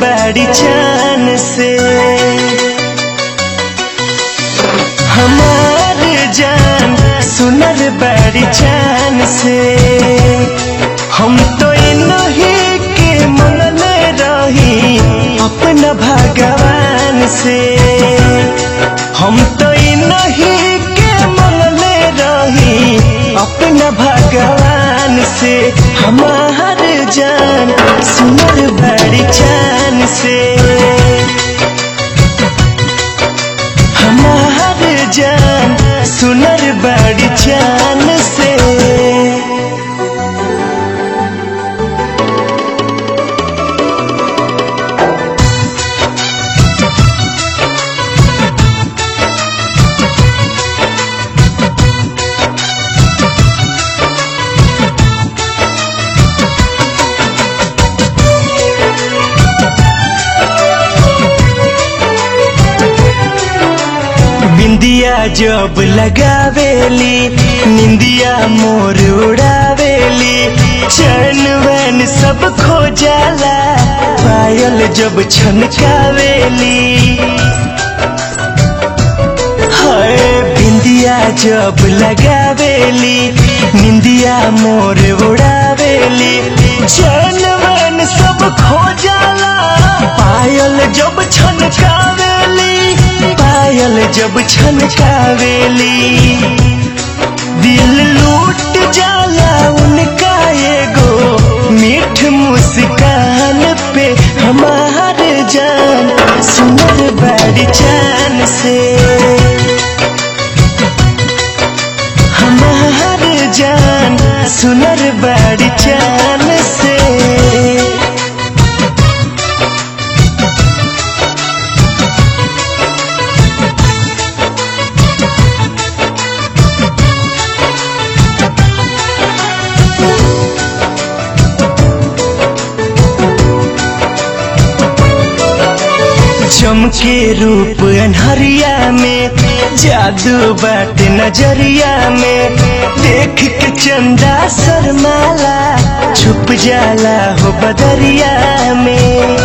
बड़ी चान से हमार जान सुनर बड़ी चान से हम तो नहीं के मनले रही अपना भगवान से हम तो नहीं के मनले रही अपना भगवान से हमार जान सुनर बड़ी चान से हमार जान सुनर बड़ी चान से बिंदिया जब लगावेली निंदिया मोर उड़ावेली चैन वैन सब खो जाला पायल जब छनकावेली हाय बिंदिया जब लगावेली निंदिया मोर उड़ावेली चैन वैन सब खो जाला पायल जब छनकावेली पायल जब छनकावेली दिल लूट जाला उनका एगो मीठ मुस्कान पे हमार जान सुनर बड़ी चान से हमार जान सुनर बड़ी चान से चमके रूप अनहरिया में जादू बाट नजरिया में देख के चंदा शर्माला छुप जाला हो बदरिया में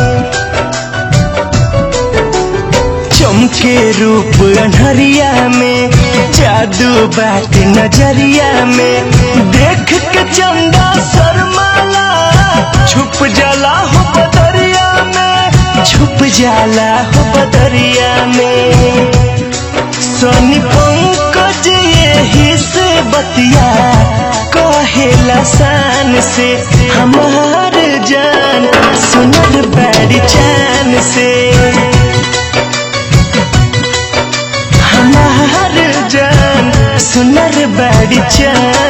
चमके रूप अनहरिया में जादू बाट नजरिया में देख के चंदा शर्माला छुप जाला हो बदरिया में छुप जाला हो बदरिया में सोनी पंकज यही से बतिया कहेला शान से हमार जान सुनर बड़ी चान से हमार जान सुनर बड़ी चान